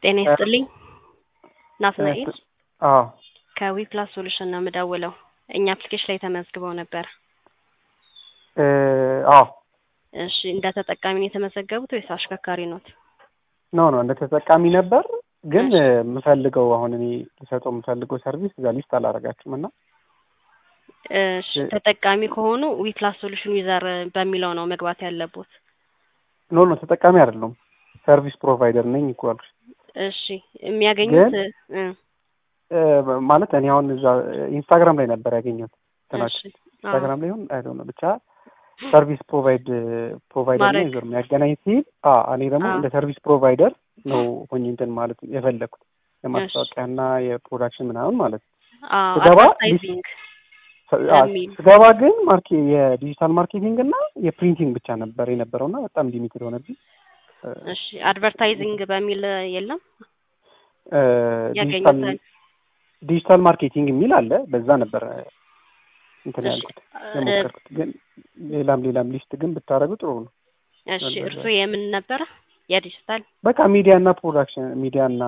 ጤና ይስጥልኝ ናትናኤል አዎ ከዊፕላስ ሶሉሽን ነው የምደውለው። እኛ አፕሊኬሽን ላይ ተመዝግበው ነበር። እ አዎ እሺ እንደ ተጠቃሚ ነው የተመዘገቡት ወይስ አሽከርካሪ ኖት? ኖ ኖ እንደ ተጠቃሚ ነበር፣ ግን የምፈልገው አሁን እኔ ልሰጠው የምፈልገው ሰርቪስ እዛ ሊስት አላደርጋችሁም እና እሺ ተጠቃሚ ከሆኑ ዊፕላስ ሶሉሽን ዩዘር በሚለው ነው መግባት ያለቦት። ኖ ኖ ተጠቃሚ አይደለም ሰርቪስ ፕሮቫይደር ነኝ እኮ አልኩሽ። እሺ የሚያገኙት ግን እ እ ማለት እኔ አሁን እዛ ኢንስታግራም ላይ ነበር ያገኘሁት እሺ እንትናችሁ አዎ ኢንስታግራም ላይ ይሁን አይ ዶንት ኖ ብቻ ሰርቪስ ፕሮቫይድ ፕሮቫይደር እና ማድረግ ዩዘር የሚያገናኝ ሲል አ እኔ ደግሞ አዎ እንደ ሰርቪስ ፕሮቫይደር ነው ሆኜ እንትን ማለት የፈለግኩት የማስታወቂያና የፕሮዳክሽን ምናምን ማለት ነው። አዎ ስገባ ዲስ አድቨርታይዚንግ አ በሚል ስገባ ግን ማርኬ የዲጂታል ማርኬቲንግ እና የፕሪንቲንግ ብቻ ነበር የነበረው እና በጣም ሊሚትድ ሆነብኝ። እ እሺ አድቨርታይዚንግ በሚል የለም እ ዲጂታል ያገኙታል። ዲጂታል ማርኬቲንግ የሚል አለ። በዛ ነበር እንትን እሺ ያልኩት እ የሞከርኩት። ግን ሌላም ሌላም ሊስት ግን ብታደርጉ ጥሩ ነው። እሺ በዛ እርሱ የምን ነበረ? የዲጂታል በቃ ሚዲያ እና ፕሮዳክሽን ሚዲያ እና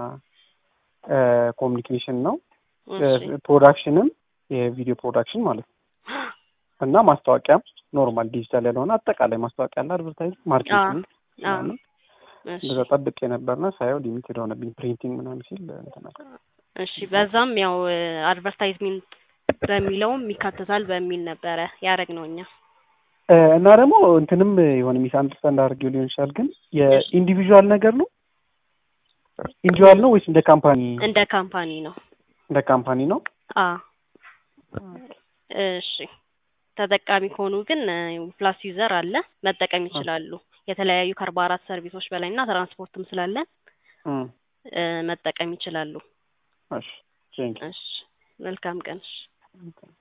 ኮሚኒኬሽን ነው። እሺ ፕሮዳክሽንም የቪዲዮ ፕሮዳክሽን ማለት ነው እና ማስታወቂያም ኖርማል ዲጂታል ያልሆነ አጠቃላይ ማስታወቂያ እና አድቨርታይዝ አዎ ማርኬቲንግ አዎ ምናምን እሺ እንደዛ ጠብቄ ነበርና ሳየው ሊሚትድ ሆነብኝ ፕሪንቲንግ ምናምን ሲል እንትን አልኩ። እሺ በዛም ያው አድቨርታይዝሜንት በሚለውም ይካተታል በሚል ነበረ ያደረግነው እኛ። እ እና ደግሞ እንትንም የሆነ ሚስ አንደርስታንድ አድርጌው ሊሆን ይችላል። ግን እሺ የኢንዲቪዥዋል ነገር ነው ኢንዲቪዥዋል ነው ወይስ እንደ ካምፓኒ እንደ ካምፓኒ ነው። እንደ ካምፓኒ ነው? አ እሺ ተጠቃሚ ከሆኑ ግን ፕላስ ዩዘር አለ መጠቀም እ ይችላሉ። የተለያዩ ከአርባ አራት ሰርቪሶች በላይ እና ትራንስፖርትም ስላለን እ እ መጠቀም ይችላሉ። እሺ ቴንክ እሺ መልካም ቀን። እሺ ዩ